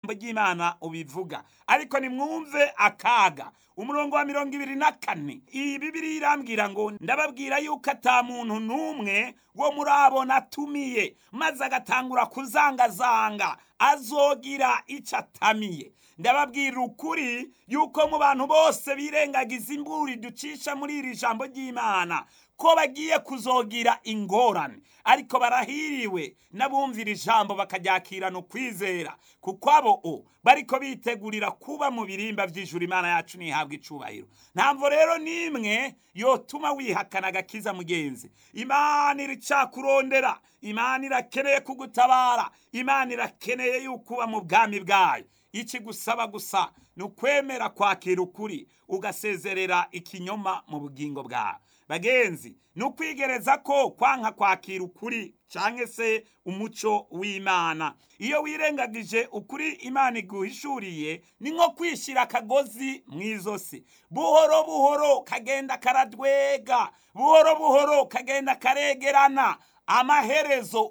ry'imana ubivuga ariko nimwumve akaga umurongo wa mirongo ibiri na kane iyi bibiri irambwira ngo ndababwira yuko ata muntu n'umwe wo muri abo natumiye maze agatangura kuzangazanga azogira icyo atamiye ndababwira ukuri yuko mu bantu bose birengagiza imburi ducisha muri iri jambo ry'imana ko bagiye kuzogira ingorane ariko barahiriwe n'abumvira ijambo bakaryakirana ukwizera kuko abo o bariko bitegurira kuba mu birimba by'ijuru imana yacu ntihabwa icubahiro ntabwo rero n'imwe yotuma wihakana agakiza mugenzi imana iricakurondera imana irakeneye kugutabara imana irakeneye yuko uba mu bwami bwayo ikigusaba gusa ni ukwemera kwakira ukuri ugasezerera ikinyoma mu bugingo bwawe bagenzi ni ukwigereza ko kwanka kwakira ukuri cyangwa se umuco w'imana iyo wirengagije ukuri imana iguhishuriye ni nko kwishyira akagozi mu izosi buhoro buhoro kagenda karadwega buhoro buhoro kagenda karegerana amaherezo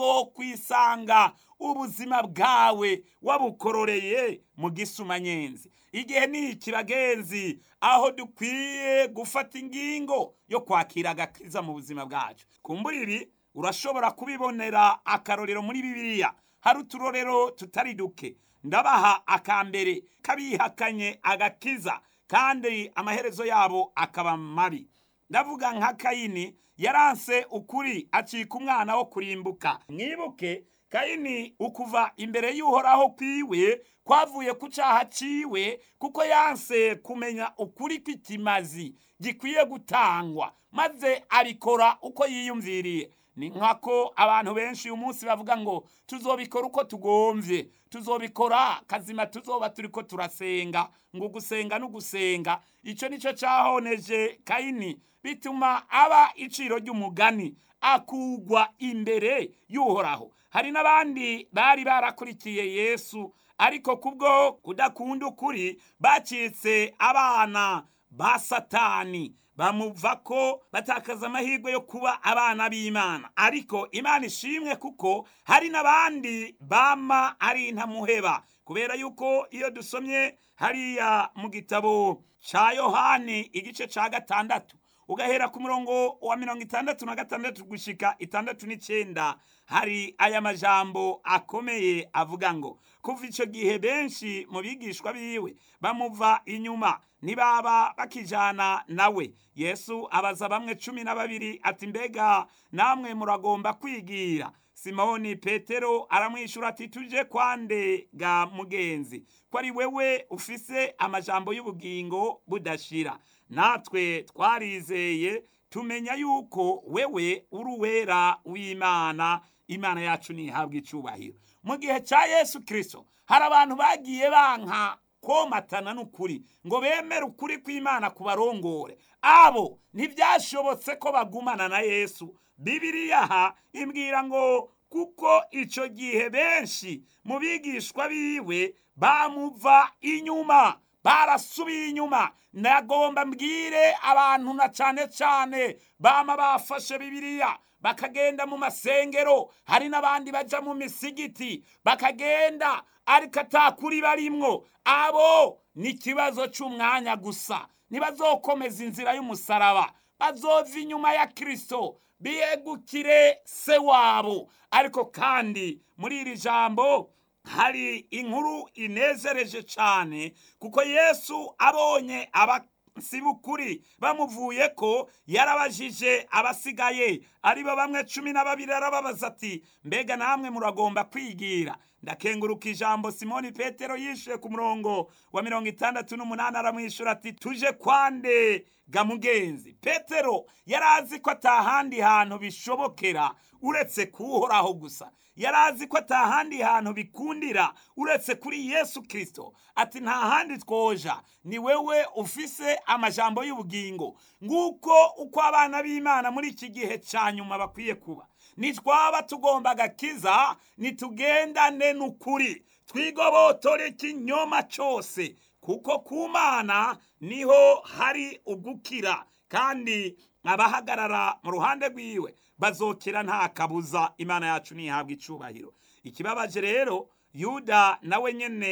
uzokwisanga ubuzima bwawe wabukororeye mu gisumanyenzi igihe ni iki bagenzi aho dukwiye gufata ingingo yo kwakira agakiza mu buzima bwacu kumbura ibi urashobora kubibonera akarorero muri bibiliya hari uturorero tutari duke ndabaha akambere kabihakanye agakiza kandi amaherezo yabo akaba mabi ndavuga nka kayini yaranse ukuri acika umwana wo kurimbuka mwibuke kayini ukuva imbere y'uhoraho kwiwe kwavuye ku cyaha ciwe kuko yanse kumenya ukuri kw'ikimazi gikwiye gutangwa maze abikora uko yiyumviriye ni nkako abantu benshi uyu munsi bavuga ngo tuzobikora uko tugomvye tuzobikora kazima tuzoba turiko turasenga ngo gusenga n'ugusenga ico nico cahoneje kayini bituma aba iciro ry'umugani akugwa imbere y'uhoraho hari n'abandi bari barakurikiye yesu ariko kubwo kudakunda ukuri bacitse abana ba satani bamuva ko batakaza amahirwe yo kuba abana b'imana ariko imana ishimwe kuko hari n'abandi bama ari intamuheba kubera yuko iyo dusomye hariya mu gitabo cya yohani igice cya gatandatu ugahera ku murongo wa mirongo itandatu na gatandatu gushika itandatu n'icyenda hari aya majambo akomeye avuga ngo kuva icyo gihe benshi mu bigishwa biwe bamuva inyuma ntibaba bakijana nawe yesu abaza bamwe cumi na babiri ati mbega namwe muragomba kwigira simoni petero aramwishyura ati tuje kwande ga mugenzi ko ari wewe ufise amajambo y'ubugingo budashira natwe twarizeye tumenya yuko wewe uri uwera w'imana imana yacu ntihabwe icubahiro mu gihe cya yesu kirisito hari abantu bagiye banka komatana n'ukuri ngo bemere ukuri kw'imana kubarongore abo ntibyashobotse ko bagumana na yesu bibiriya aha imbwira ngo kuko icyo gihe benshi mu bigishwa biwe bamuva inyuma barasubiye inyuma nagomba mbwire abantu na cyane cyane bama bafashe bibiriya bakagenda mu masengero hari n'abandi bajya mu misigiti bakagenda ariko atakuri barimwo abo ni ikibazo cy'umwanya gusa ntibazokomeza inzira y'umusaraba bazova inyuma ya kirisito biyegukire se wabo ariko kandi muri iri jambo hari inkuru inezereje cyane kuko yesu abonye abasibukuri bamuvuye ko yarabajije abasigaye aribo bamwe cumi na babiri arababaza ati mbega namwe muragomba kwigira ndakenguruka ijambo simoni petero yishuye ku murongo wa mirongo itandatu n'umunani aramwishyura ati tuje kwande ga mugenzi petero yari azi ko atahandi hantu bishobokera uretse kuwuhoraho gusa yari azi ko atahandi hantu bikundira uretse kuri yesu kirisito ati nta handi twoja ni wewe ufise amajambo y'ubugingo nguko uko abana b'imana muri iki gihe cya nyuma bakwiye kuba nitwaba tugomba agakiza nitugendane n'ukuri twigobotore ikinyoma cyose kuko ku mana niho hari ugukira kandi abahagarara mu ruhande rwiwe bazokira nta kabuza imana yacu ntihabwa icubahiro ikibabaje rero yuda nawe nyene